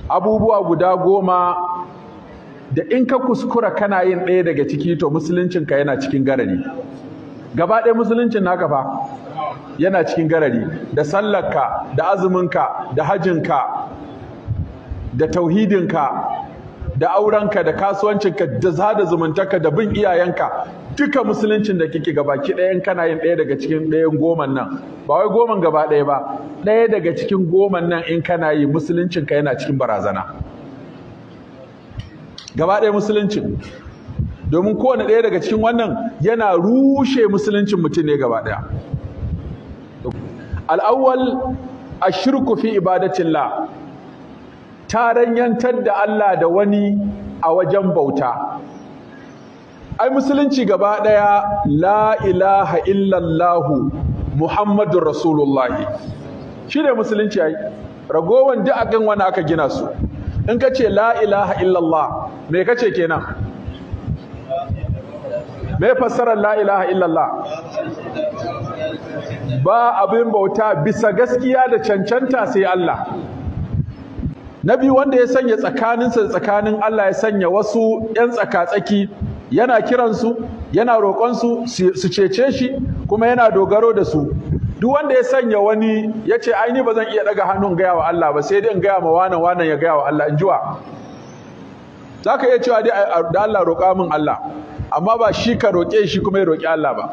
abubuwa guda goma da in ka kuskura kana yin ɗaya daga ciki to musuluncinka yana cikin garari gaba ɗaya musuluncin naka fa yana cikin garari da sallarka da azuminka da hajinka da tauhidinka da aurenka da kasuwancinka da zada zumuntarka da bin iyayenka duka musuluncin da kike gabaki ɗayan kana yin ɗaya daga cikin ɗayan goman nan ba wai goman gaba ɗaya ba ɗaya daga cikin goman nan in kana yi musuluncinka yana cikin barazana gaba ɗaya musuluncin domin kowane ɗaya daga cikin wannan yana rushe musuluncin mutum ne gaba ɗaya al'awwal ashirku fi ibadatillah taranyantar da Allah da wani a wajen bauta ai musulunci gaba ɗaya la ilaha illallahu muhammadun rasulullahi shi ne musulunci ai ragowan duk akan wani aka gina su in ka ce la ilaha illallah me ka ce kenan me fassarar la ilaha illallah ba abin bauta bisa gaskiya da cancanta sai Allah na biyu wanda ya sanya tsakaninsa da tsakanin Allah ya sanya wasu 'yan tsaka-tsaki yana kiransu yana roƙonsu su cece shi kuma yana dogaro da su duk wanda ya sanya wani ya ce aini ba zan iya daga hannun gaya wa Allah ba sai dai in gaya ma wanan wanan ya gaya wa Allah in jiwa za ka iya cewa dai da Allah roƙa min Allah amma ba shi ka roƙe shi kuma ya roƙi Allah ba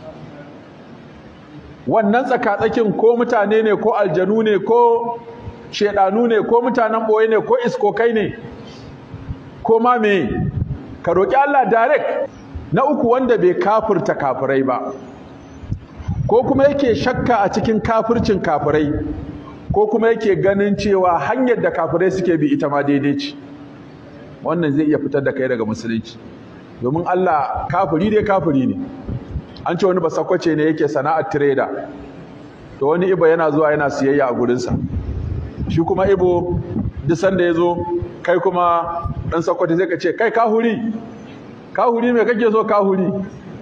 wannan tsakatsakin ko mutane ne ko aljanu ne ko shedanu ne ko mutanen ɓoye ne ko iskokai ne ko ma me ka roƙi Allah direct na uku wanda bai kafirta kafirai ba ko kuma yake shakka a cikin kafircin kafirai ko kuma yake ganin cewa hanyar da kafirai suke bi ita ma daidai ce wannan zai iya fitar da kai daga musulunci domin Allah kafiri dai kafiri ne an ce wani basakwace ne yake sana'ar trader to wani ibo yana zuwa yana siyayya a gurinsa shi kuma ibo duk sanda ya zo kai kuma ɗan sakwace zai ka ce kai kahuri kahuri me kake so kahuri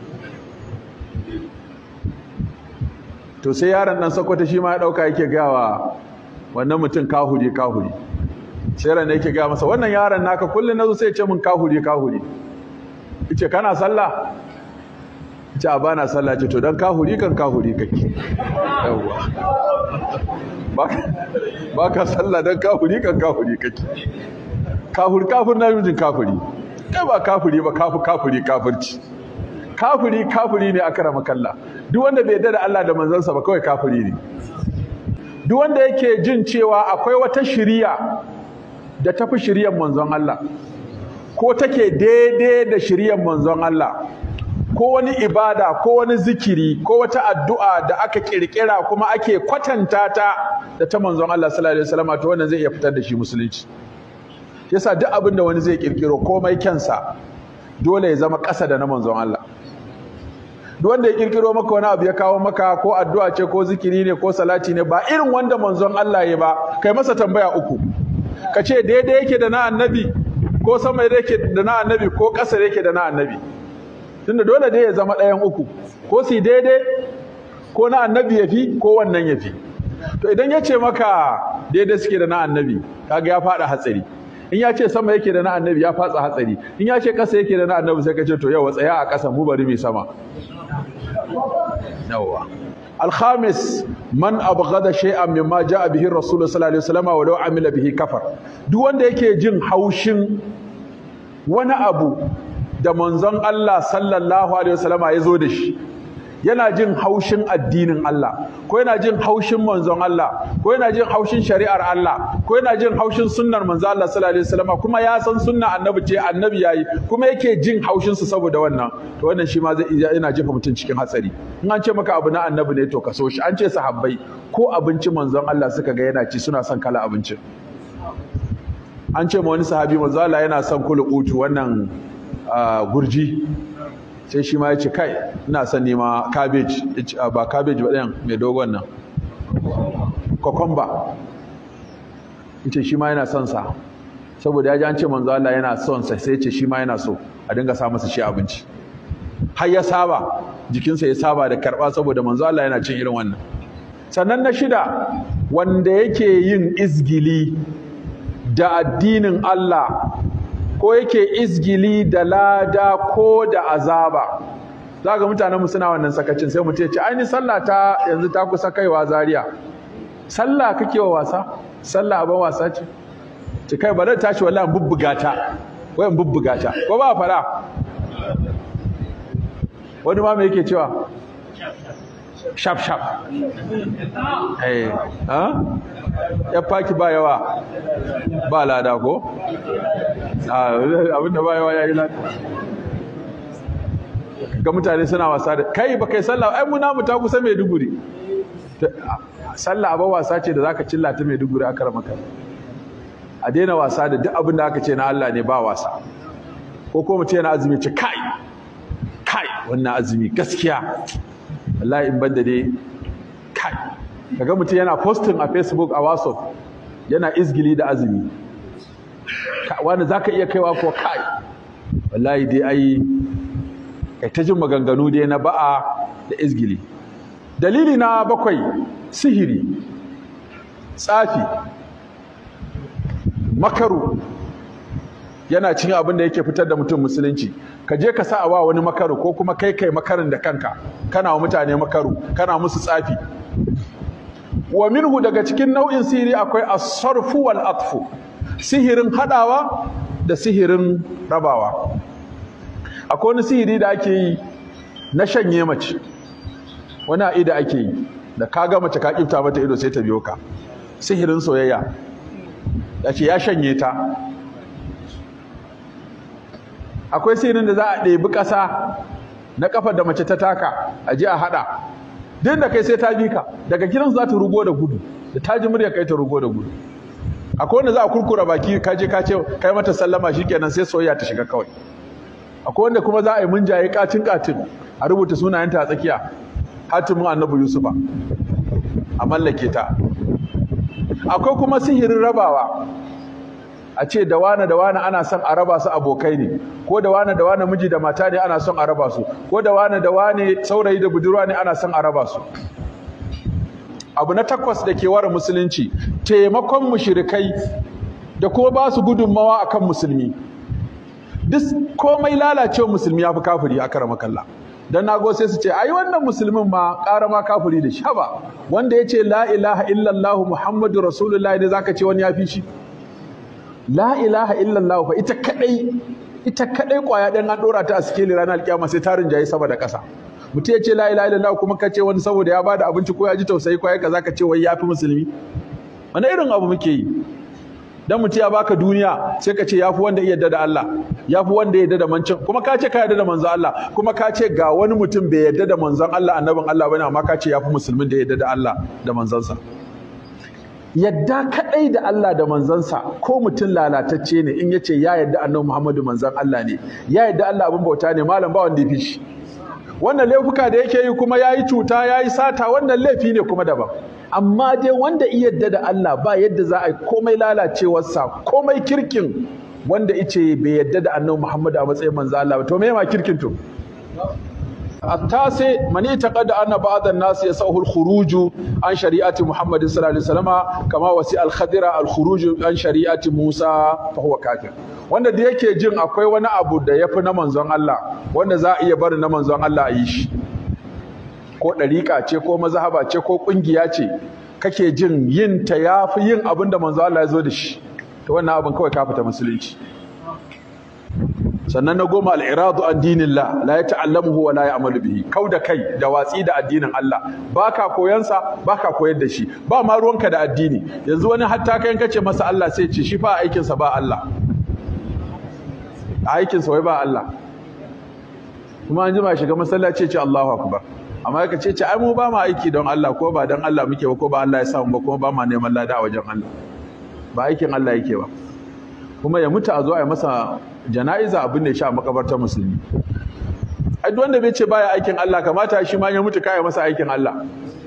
to sai yaron ɗan sakwata shi ma ya ɗauka yake gawa wannan mutum kahuri kahuri sai ran yake gaya masa wannan yaron naka kullum nazo sai ya ce min kahuri kahuri yace kana sallah yace a bana sallah ce to dan kahuri kan kahuri kake yawa ba ka sallah dan kahuri kan kahuri kake kahur kafur na mijin kafuri kai ba kafuri ba kafu kafuri kafirci kafiri kafiri ne aka rama kalla duk wanda bai yarda da Allah da manzansa ba kawai kafiri ne duk wanda yake jin cewa akwai wata shiriya da tafi shiriyar manzon Allah ko take daidai da shiriyar manzon Allah ko wani ibada ko wani zikiri ko wata addu'a da aka kirkira kuma ake kwatanta ta da ta manzon Allah sallallahu alaihi wasallam to wannan zai iya fitar da shi musulunci yasa duk abin da wani zai kirkiro komai kyansa dole ya zama ƙasa da na manzon Allah duk wanda ya kirkiro maka wani abu ya kawo maka ko addu'a ce ko zikiri ne ko salati ne ba irin wanda manzon Allah ya ba kai masa tambaya uku ka ce daidai yake da na annabi ko sama yake da na annabi ko ƙasa yake da na annabi tunda dole dai ya zama ɗayan uku ko su daidai ko na annabi ya fi ko wannan ya fi to idan ya ce maka daidai suke da na annabi kaga ya faɗa hatsari in ya ce sama yake da na annabi ya fatsa hatsari in ya ce ƙasa yake da na annabi sai ka ce to yau tsaya a ƙasa mu bari mai sama yawwa الخامس من أبغض شيئا مما جاء به الرسول صلى الله عليه وسلم ولو عمل به كفر duk wanda yake jin haushin wani abu da manzon Allah sallallahu alaihi wasallam ya zo da shi yana jin haushin addinin Allah ko yana jin haushin manzon Allah ko yana jin haushin shari'ar Allah ko yana jin haushin sunnar manzon Allah sallallahu alaihi wasallam kuma ya san sunna annabi ce annabi yayi kuma yake jin haushin su saboda wannan to wannan shi ma zai yana jefa mutum cikin hatsari in an ce maka abu na annabi ne to ka so shi an ce sahabbai ko abinci manzon Allah suka ga yana ci suna son kala abincin an ce ma wani sahabi manzon Allah yana son kulukutu wannan gurji sai shi ma ya ce kai ina son nema cabbage ba cabbage ba ɗayan mai dogon nan kokomba in ce shi ma yana son sa saboda ya ji an ce manzo Allah yana son sa sai ce shi ma yana so a dinga sa masa shi abinci har ya saba jikinsa ya saba da karɓa saboda manzo Allah yana cin irin wannan sannan na shida wanda yake yin izgili da addinin Allah ko yake izgili da lada ko da azaba za ga mutanen mu suna wannan sakacin sai mutum ya ce ainihin sallah ta yanzu ta kusa kaiwa zaria sallah kake wa wasa sallah abin wasa ce ce kai ba zan tashi wallahi bubbuga ta wayan bubbuga ta ko ba fara wani ma me yake cewa shaf shaf eh ha ya faki ba yawa ba lada ko abinda ba yawa yayi lada ga mutane suna wasa da kai ba kai sallah ai muna mu ta kusa Maiduguri sallah ba wasa ce da zaka cilla ta Maiduguri aka ramaka a daina wasa da duk abin da aka ce na Allah ne ba wasa ko ko mutum yana azumi ce kai kai wannan azumi gaskiya wallahi in banda dai kai kaga mutum yana posting a Facebook a WhatsApp yana izgili da azumi wani zaka iya kaiwa ko kai wallahi dai ai kai ta jin maganganu dai na ba'a da izgili dalili na bakwai sihiri tsafi makaru yana cin abin da yake fitar da mutum musulunci ka je ka sa wa wani makaru ko kuma kai kai makarin da kanka kana wa mutane makaru kana musu tsafi wa minhu daga cikin nau'in sihiri akwai as-sarfu wal atfu sihirin hadawa da sihirin rabawa akwai wani sihiri da ake yi na shanye mace wani a'ida ake yi da ka ga mace ka kifta mata ido sai ta biyo ka sihirin soyayya ya ce ya shanye ta akwai sihirin da za a ɗebi ƙasa na ƙafar da mace ta taka a ji a haɗa duk da kai sai ta bi ka daga gidan za ta rugo da gudu da ta ji murya kai ta rugo da gudu akwai wanda za a kurkura baki ka je ka ce kai mata sallama shikenan sai soyayya ta shiga kawai akwai wanda kuma za a yi munjaye katin katin a rubuta sunayenta a tsakiya hatimin annabi yusufa a mallake ta akwai kuma sihirin rabawa a ce da wane da wane ana son a raba su abokai ne ko da wane da wane miji da mata ne ana son a raba su ko da wane da wane saurayi da budurwa ne ana son a raba su abu na takwas da ke ware musulunci taimakon mushrikai da kuma ba su gudunmawa akan musulmi duk komai lalacewa musulmi ya fi kafiri a karama kalla dan nago sai su ce ai wannan musulmin ma ƙara ma kafiri da shi haba wanda ya ce la ilaha illallah muhammadu rasulullah ne zaka ce wani ya fi shi la ilaha illallah fa ita kadai ita kadai kwaya dan an dora ta a sikeli ranar alkiyama sai tarin jayi sama da ƙasa mutum ya ce la ilaha illallah kuma ka ce wani saboda ya bada abinci ko ya ji tausayi ko ya kaza ka ce wai ya fi musulmi wani irin abu muke yi dan mutum ya baka duniya sai ka ce yafi wanda ya yarda da Allah yafi wanda ya yarda da mancin kuma ka ce ka yarda da manzon Allah kuma ka ce ga wani mutum bai yarda da manzon Allah annabin Allah bane amma ka ce yafi musulmin da ya yarda da Allah da manzansa yadda kadai da Allah da manzansa ko mutum lalatacce ne in yace ya yarda annabi Muhammadu manzon Allah ne ya yarda Allah abin bauta ne malam ba wanda ya fi shi wannan laifuka da yake yi kuma yayi cuta yayi sata wannan laifi ne kuma daban amma dai wanda iya yadda da Allah ba yadda za a yi komai lalacewarsa komai kirkin wanda ice bai yadda da annabi Muhammad a matsayin manzo Allah ba to me ma kirkin to التاسع من اعتقد أن بعض الناس يسعه الخروج عن شريعة محمد صلى الله عليه وسلم كما وسع الخضر الخروج عن شريعة موسى فهو كافر wanda da yake jin akwai wani abu da yafi na manzon Allah wanda za a iya barin na manzon Allah a yi shi ko ɗariƙa ce ko mazhaba ce ko ƙungiya ce kake jin yin ta yafi yin abin da manzon Allah ya zo da shi to wannan abin kawai ka fita musulunci sannan na goma al'iradu an dinillah la ya ta'allamuhu wa la ya amalu bihi kau da kai da watsi da addinin Allah baka koyansa baka koyar da shi ba ma ruwanka da addini yanzu wani hatta kai kace masa Allah sai ce shi fa aikin sa ba Allah aikin sa wai ba Allah kuma an jima shiga masallaci ce Allahu akbar amma ka ce ce ai mu ba mu aiki don Allah ko ba don Allah muke ba ko ba Allah ya samu ba kuma ba ma neman lada a wajen Allah ba aikin Allah yake ba kuma ya mutu a zo a yi masa jana'iza abin da ya sha makabartar musulmi ai duk wanda bai ce baya aikin Allah kamata shi ma ya mutu kai masa aikin Allah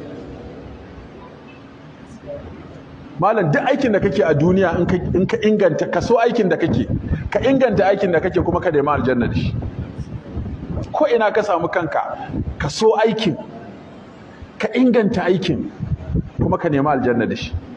malam duk aikin da kake a duniya in ka inganta ka so aikin da kake ka inganta aikin da kake kuma ka da aljanna da shi ko ina ka samu kanka ka so aikin ka inganta aikin kuma ka nema aljanna da shi